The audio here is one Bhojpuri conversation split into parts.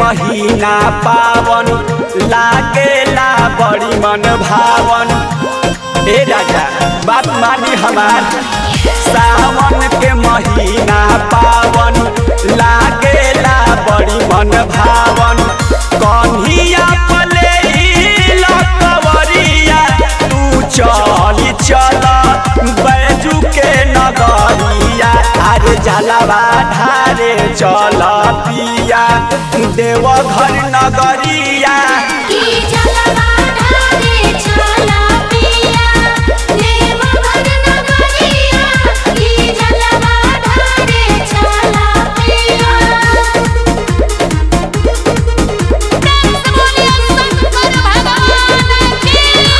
महीना पावन लागेला बड़ी मन भावन ए राजा बात मानी हमार सावन के महीना पावन लागेला बड़ी मन भावन कन्हिया पले लकवरिया तू चली चल बैजू के नगरिया अरे जलवा ढारे चल पिया देव घर नगरिया की जलवा ढारे चला पिया देवघर नगरिया की जलवा ढारे चला पिया प्रेम से बोलिए शंकर भगवान की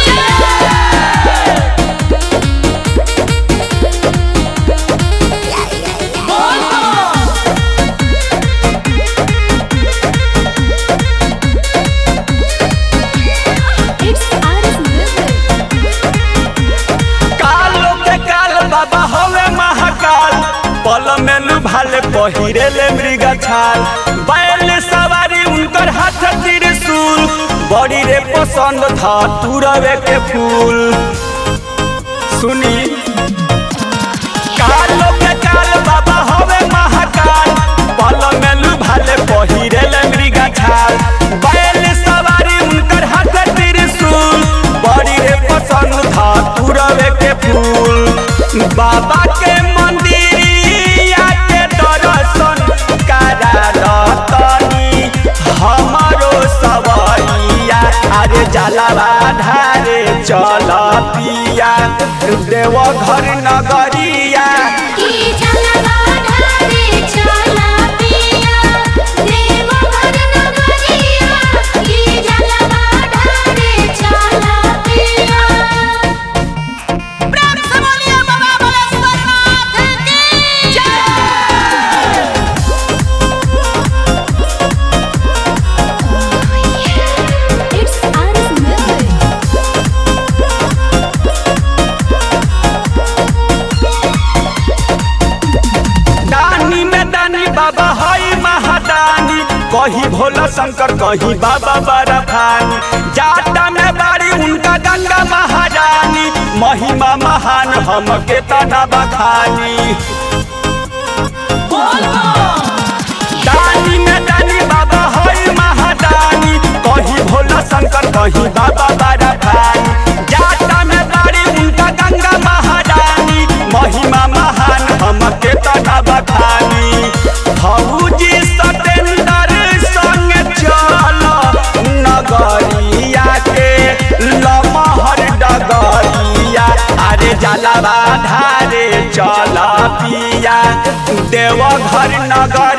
इट्स आरस म्यूजिक कालो के काल बाबा होवे महाकाल पल में लुभाले पहिरे ले मृग छाल बैल सवारी उनकर हाथ त्रिशूल बड़ी रे पसंद था तुरवे के फूल सुनी कालो के काल बाबा होवे महाकाल पल में लुभाले पहिरे ले मृग छाल बैल सवारी उनकर हाथ त्रिशूल बड़ी रे पसंद था तुरवे के फूल बाबा के मंदिरिया के दर्शन करा दतनी हमारो सवरिया अरे जलवा ढारे चल पिया देव घर नगरिया की जलवा ढारे चला पिया देवघर नगरिया की जलवा ढारे चला पिया प्रेम से बोलिए बाबा बलेश्वरनाथ की जय इट्स आरस म्यूजिक दानी में दानी बाबा हई महादानी कही भोला शंकर कही बाबा बरफानी जाटा में बाड़ी उनका गंगा महारानी महिमा महान हम के तना बखानी दानी में दानी बाबा हई महादानी कही भोला शंकर कही बाबा बरफानी जाटा में बाड़ी उनका गंगा महारानी महिमा महान हम के तना बखानी फौजी सतेंद्र संग चल नगरिया के लमहर डगरिया अरे जलवा ढारे चल पिया देव घर नगर